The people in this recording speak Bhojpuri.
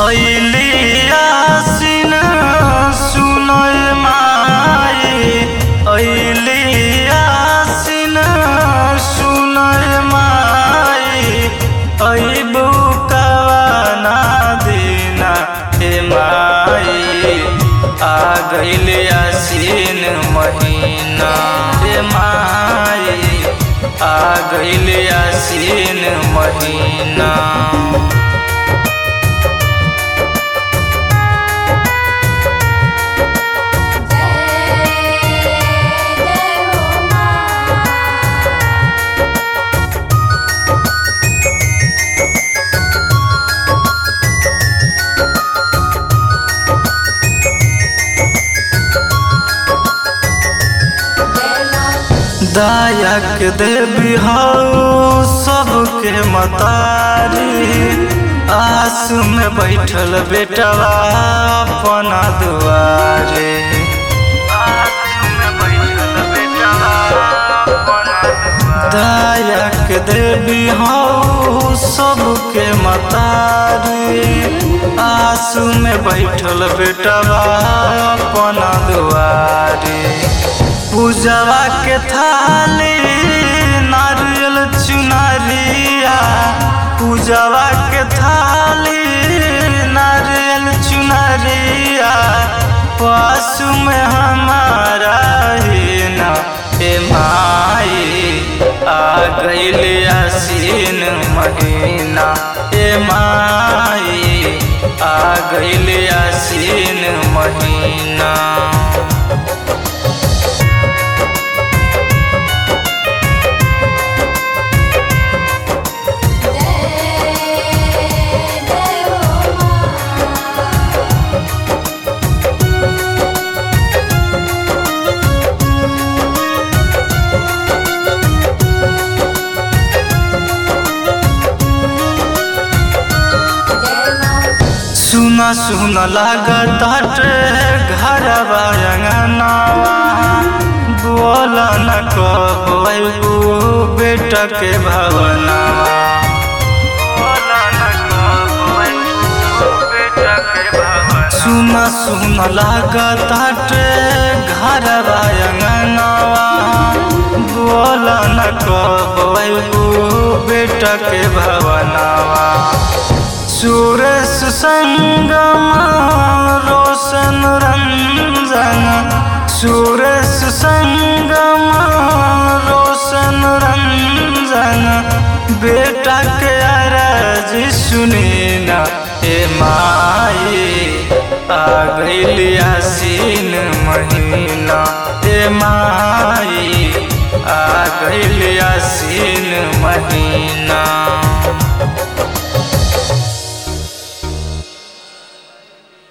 ऐली आसिन सुनय माई ऐली आसिन सुनय माई ऐबु कवना दिना हे माई आ गइल आसिन महीना हे माई आ गइल आसिन महीना जय जय हो मां जय मां दायक देवी हऊ सबके मतारी आस में बैठल बेटवा अपना दुआरे दायक देवी हऊ सबके मतारी आसू में बैठल बेटवा अपना दुआरे पूजवा के थाली नारियल चुनरिया पूजवा के थाली नारियल चुनरिया पासु में हमारा ही ना ए माई आ गइल आसीन महीना ए माई आ गइल आसीन महीना जय जय हो मां जय मां सुना सुना लागत हटे घर अंगनावा बोला न कब अबू बेटा के भवनावा बोला न कब अबू बेटा के भवनावा सुना सुना लागत हटे घर अंगनावा बोला न कब अबू बेटा के भवनावा सुरेश संगम रोशन रंजन सुरेश संगम रोशन रंजन बेटा के अरज सुनी ना ए माई आ गइल आसीन महीना ए माई आ गइल आसीन महीना